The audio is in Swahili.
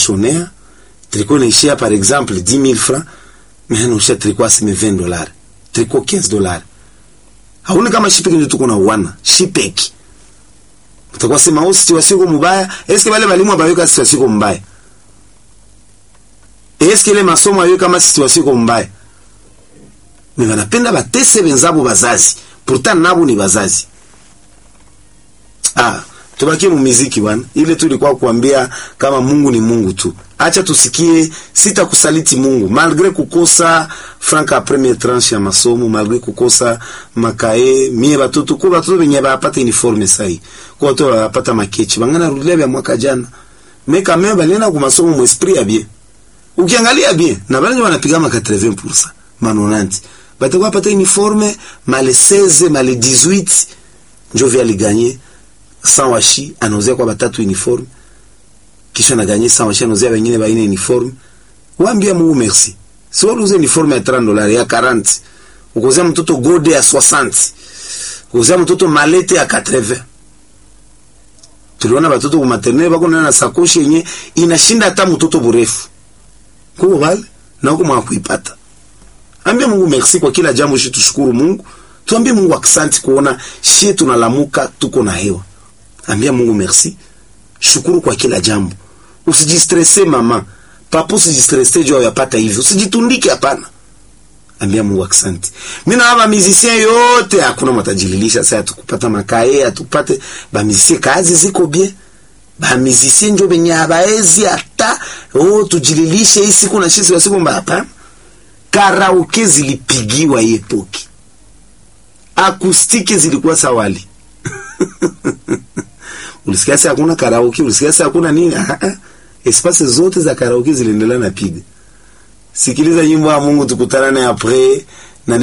kushonea tricot inaishia par exemple 10000 francs mais anausha tricot aseme 20 dollars tricot 15 dollars hauni kama shipeki ndio tuko na uwana shipeki utakuwa sema au situation iko mbaya eske wale walimu abaweka situation iko mbaya eske ile masomo ayo kama situation iko mbaya mais wanapenda batese wenzabo bazazi pourtant nabo ni bazazi ah tubaki mu muziki bwana ile tu ilikuwa kuambia kama Mungu ni Mungu tu acha tusikie sitakusaliti Mungu malgré kukosa franka premier tranche ya masomo malgré kukosa makae mie batoto ko batoto benye bapata uniforme sai ko batoto bapata makechi bangana rudia bya mwaka jana meka meme balena ku masomo mu esprit ya bien ukiangalia bien na bale wanapiga ma 80% manonanti batakuwa pata uniforme male 16 male 18 njo vya liganye sans washi anauzia kwa batatu uniforme kisha naganye sans washi anauzia wengine baine uniforme waambia Mungu merci si wale uze uniforme ya 30 dollars ya 40 ukuzia mtoto gode ya 60 ukuzia mtoto malete ya 80 tuliona batoto ku maternelle bako na sakoshi yenye inashinda hata mtoto burefu kuko bale na huko mwakuipata ambia Mungu merci kwa kila jambo shi tushukuru Mungu tuambie Mungu aksanti kuona shie tunalamuka tuko na hewa ambia Mungu merci shukuru kwa kila jambo usijistresse mama papa usijistresse juu yapata hivyo usijitundike hapana ambia Mungu aksanti mimi na hapa musicien yote hakuna matajililisha sasa tukupata makae atupate ba musicien kazi ziko bien ba musicien njo benye abaezi hata oh tujililishe hii siku na shisi siku mbaya hapana karaoke zilipigiwa yepoki akustiki zilikuwa sawali ulisikia sasa hakuna karaoke ulisikia sasa hakuna nini espace zote za karaoke ziliendelea na piga sikiliza nyimbo ya Mungu tukutanane après